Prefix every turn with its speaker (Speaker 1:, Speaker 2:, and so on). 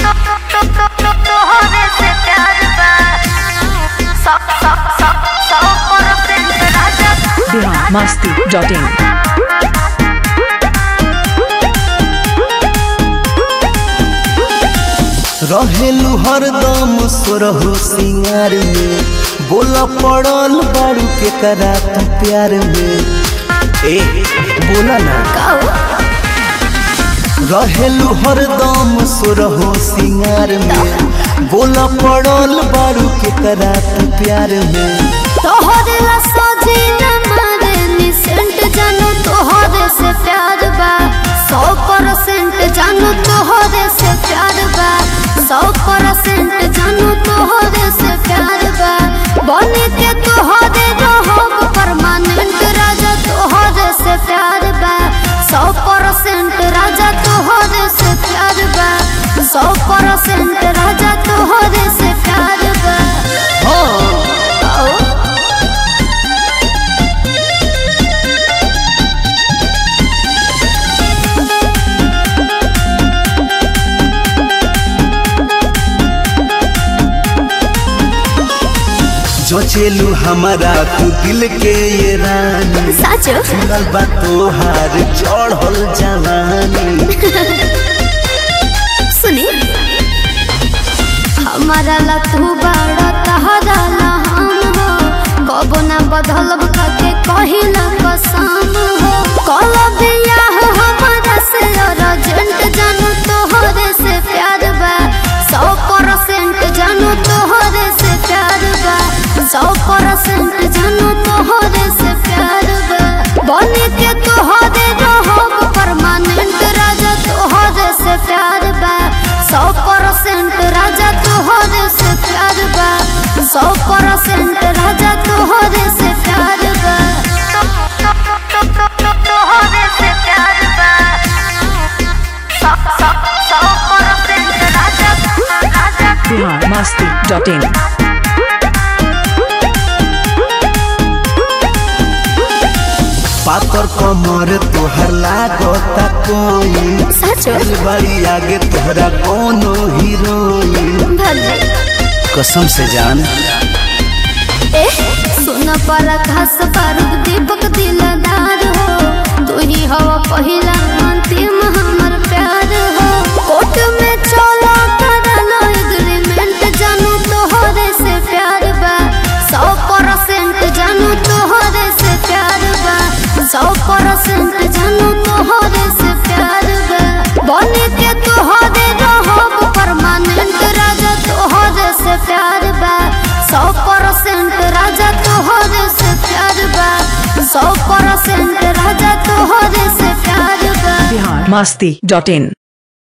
Speaker 1: तोहरे से प्यार बा सौ सौ सौ सौ परसेंट राजा
Speaker 2: बिहार मस्ती डॉट इन
Speaker 3: रहेलू हरदम सोरहु सिंगार में बोला पड़ल बारू के करा तू प्यार में ए बोला ना रहेलू हरदम सोरहु सिंगार में बोला पड़ल बारू के करा तू प्यार में
Speaker 1: तोहरे ला सोझी न मारे निसेंट जानू तोहरे से प्यार बा सौ परसेंट जानू तोहरे से प्यार बा सौ परसेंट जानू तोहरे से प्यार बा बने के तोहरे रहब परमानेंट राजा तोहरे से प्यार बा सौ परसेंट राजा तोहरे से प्यार बा सौ परसेंट राजा तोहरे से प्यार बा
Speaker 3: हाँ
Speaker 1: आओ
Speaker 3: जो चेलू हमारा तू दिल के ये रानी
Speaker 1: साचो
Speaker 3: सुनल बा तोहार चढ़ल जवानी
Speaker 1: सुनी हमारा ला तू बड़ा तहरा ला हम हो कबो ना बदलब खाके कहिला कसम हो कल बियाह हमारा से अर्जेंट जानू तोहरे से प्यार बा सौ परसेंट जानू तोहरे से प्यार बा सौ परसेंट जानू तोहरे से प्यार बा बने के तोहरे रहब परमानेंट राजा तोहरे से प्यार बा सौ परसेंट राजा तोहरे से प्यार बा सौ परसेंट राजा तोहरे से प्यार बा तोहरे से प्यार बा सौ सौ सौ परसेंट राजा राजा
Speaker 2: बिहार मस्ती डॉट इन
Speaker 3: पातर कमर तोहर लागता कोई
Speaker 1: सचो
Speaker 3: बड़ी आगे तोहरा कोनो हीरोइन
Speaker 1: भले
Speaker 3: कसम से जान
Speaker 1: ए सुन पर घास बारूद दीपक दिलदार हो तू ही हवा पहिला अंतिम हमर प्यार हो कोर्ट में चला करलो एग्रीमेंट जानू तोहरे से प्यार बा सौ परसेंट जानू तोहरे से प्यार बा सौ परसेंट जानू तोहरे से प्यार बा बने के तोहरे रहब परमानेंट राजा तोहरे से प्यार बा सौ परसेंट राजा तोहरे से प्यार बा सौ परसेंट राजा तोहरे से प्यार बा
Speaker 2: बिहार मस्ती डॉट इन